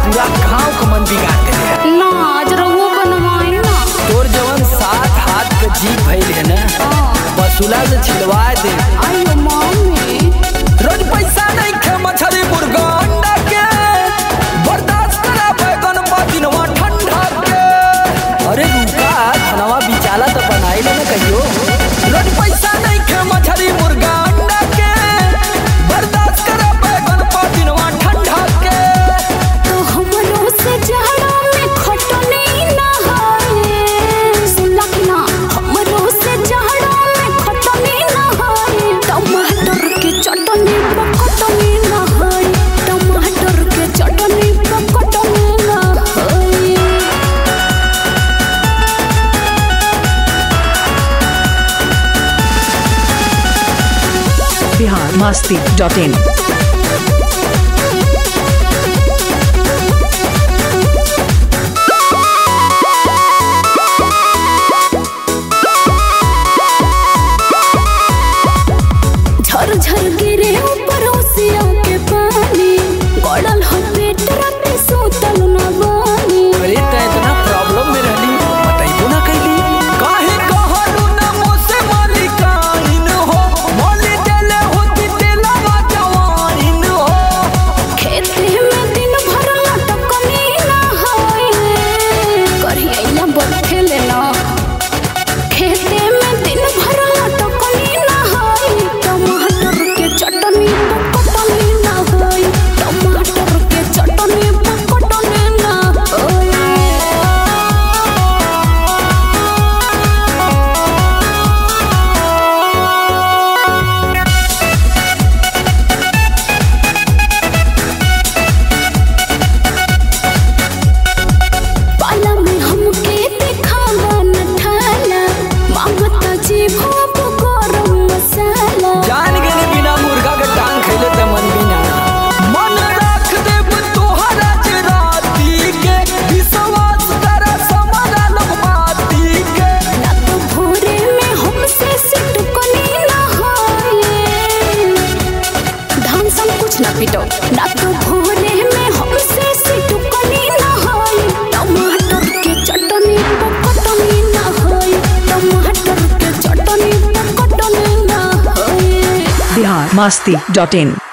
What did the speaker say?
पूरा गांव का मन बिगाड़ देले ना आज रहुओ बनवाई ना तोर जवन सात हाथ का जीभ भइल है ना बसुला से छिलवा दे आयो मम्मी रोज पैसा नहीं खे मछली मुर्गा अंडा के बर्दाश्त करा बैगन दिनवा ठंडा के अरे रुका खानवा बिचाला तो बनाई ले ना कहियो रोज पैसा नहीं खे मछली मुर्गा अंडा के बर्दाश्त करा बैगन दिनवा ठंडा के तो हमरो से जाड़ा में खटने ना हाय सुनला कि ना हमरो से जाड़ा में खटने ना हाय टमाटर के चटनी पकटने ना हाय टमाटर के चटनी पकटने ना हाय बिहार मस्ती डॉट इन झरझर गिरे ऊपर ओसिया के पानी गड़ल हो पेट राते सुतल न बानी अरे त इतना प्रॉब्लम में रहली बताइबो ना कैली काहे कहलू ना मोसे मालिकाइन हो मोली देले होती तेलावा जवाइन हो खेते में दिन भर लटकनी ना होए करिया बरखे लेना खेते में दिन भर लटकनी ना होए टमाटर के चटनी पकटनी ना होए टमाटर के चटनी पकटनी ना होए पाला में हमके दिखावा न ठाला मांगता जी भाप गरम मसाला जान गेली बिना मुर्गा के टांग खैले त मन बिना मन रख देब तोहरा जे राती के विश्वास कर समाना लोग बाती के ना तो भोरे में हमसे सिटकनी ना होए धान सन कुछ ना पिटो ना तो भोरे में हमसे सिटकनी ना होए टमाटर के चटनी पकटनी ना होए टमाटर के चटनी पकटनी ना होए बिहार मस्ती डॉट इन